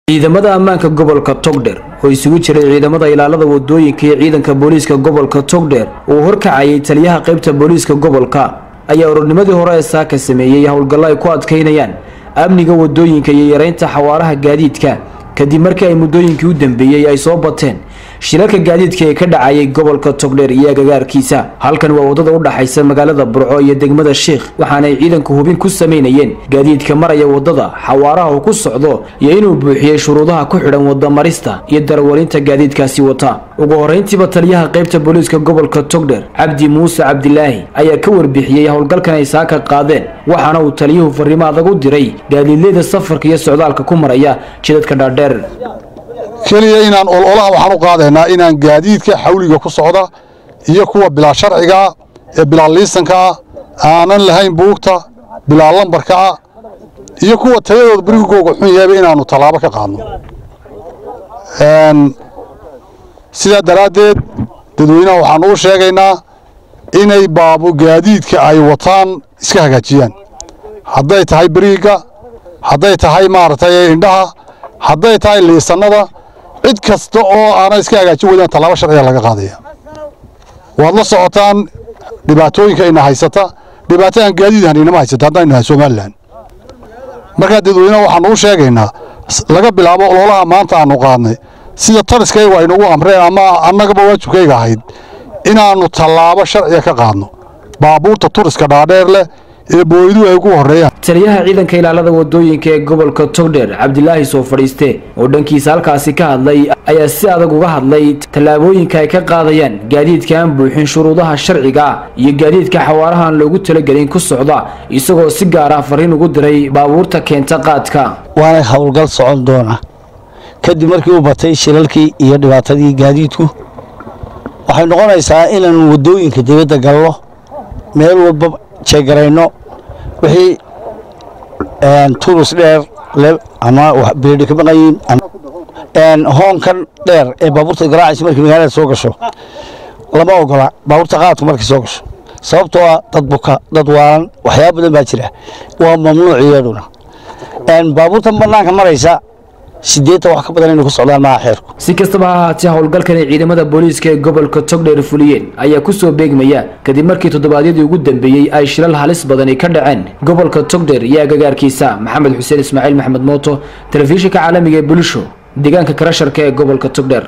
ciidamada ammaanka gobolka togdher oo isugu jiray ciidamada ilaalada wadooyinka iyo ciidanka booliiska gobolka togdher uu horkacayay taliyaha qaybta booliiska gobolka ayaa ururnimadii hore ee saaka sameeyey howlgallo ay ku adkaynayaan amniga wadooyinka iyo yareynta xawaaraha gaadiidka kadib markii ay muddooyinkii u dambeeyey ay soo bateen shilalka gaadiidka ee ka dhacayay gobolka togdheer iyo agagaarkiisa halkan waa wadada u dhaxaysa magaalada burco iyo degmada sheikh waxaanay ciidanku hubin ku samaynayeen gaadiidka maraya wadada xawaaraha uu ku socdo iyo inuu buuxiyey shuruudaha ku xidhan wadamarista iyo darwalinta gaadiidkaasi wata ugu horeyntiiba taliyaha qaybta booliiska gobolka togdher cabdi muuse cabdilaahi ayaa ka warbixiyey howlgalkan ay saaka qaadeen waxaana uu taliyuhu fariimo adag u diray gaadiidleyda safarka iyo socdaalka ku maraya jidadka dhaadheer keliya inaan ololaha waxaan u qaadaynaa inaan gaadiidka xawliga ku socda iyo kuwa bilaa sharcigaa ee bilaa liisankaa aanan lahayn buugta bilaa lambarkaa iyo kuwa tayadooda berigooga xun yahayba inaannu tallaabo ka qaadno sidaa daraaddeed dadweynaha waxaan uu sheegaynaa inay baabu gaadiidka ay wataan iska hagaajiyaan hadday tahay beriigga hadday tahay maaragtay indhaha hadday tahay liisannada cid kasta oo aanay iska hagaajin weydaan tallaabo sharciga laga qaadaya waad la socotaan dhibaatooyinka ina haysata dhibaato aan gaadiid haninama haysata haddaan nahay somalilan markaa dadweynaha waxaan uu sheegaynaa laga bilaabo ololaha maanta aanu qaadnay sida taliskaygu aynugu amreen ama annagaba waajibkayga ahayd inaannu tallaabo sharciga ka qaadno baabuurta turiska dhaadheer leh ee booyadu ay ugu horreeyaan taliyaha ciidanka ilaalada wadooyinka ee gobolka togdher cabdilaahi soo fadhiiste oo dhankiisa halkaasi ka hadlay ayaa si adag uga hadlay tallaabooyinka ay ka qaadayaan gaadiidka aan buuxin shuruudaha sharciga ah iyo gaadiidka xawaaraha aan loogu talagelin ku socda isagoo si gaar ah fariin ugu diray baabuurta keenta qaadka waana howlgal socon doona kadib markii u batay shilalkii iyo dhibaatadii gaadiidku waxay noqonaysaa inaanu wadooyinka dibadda galno meel walba jeegarayno wixii turus dheer ama beedhi ka maqayiin hoonkan dheer ee baabuurta garaacaysa markii magaalada soo gasho lama ogola baabuurta qaadku markay soo gasho sababtoo ah dad buka dad waalan waxyaaba badan baa jira waa mamnuuc iyaduna baabuurtan bannaanka maraysa sideetan wax ka badan inay ku socdaan maaha xeerku si kastaba ha ahaatee howlgalkan ay ciidamada booliiska ee gobolka togdheer fuliyeen ayaa ku soo beegmaya kadib markii toddobaadyadii ugu dambeeyey ay shilal halis badani ka dhaceen gobolka togdheer iyo agagaarkiisa maxamed xuseen ismaaciil maxamed mooto telefishinka caalamiga ee bulisho deegaanka karasharka ee gobolka togdheer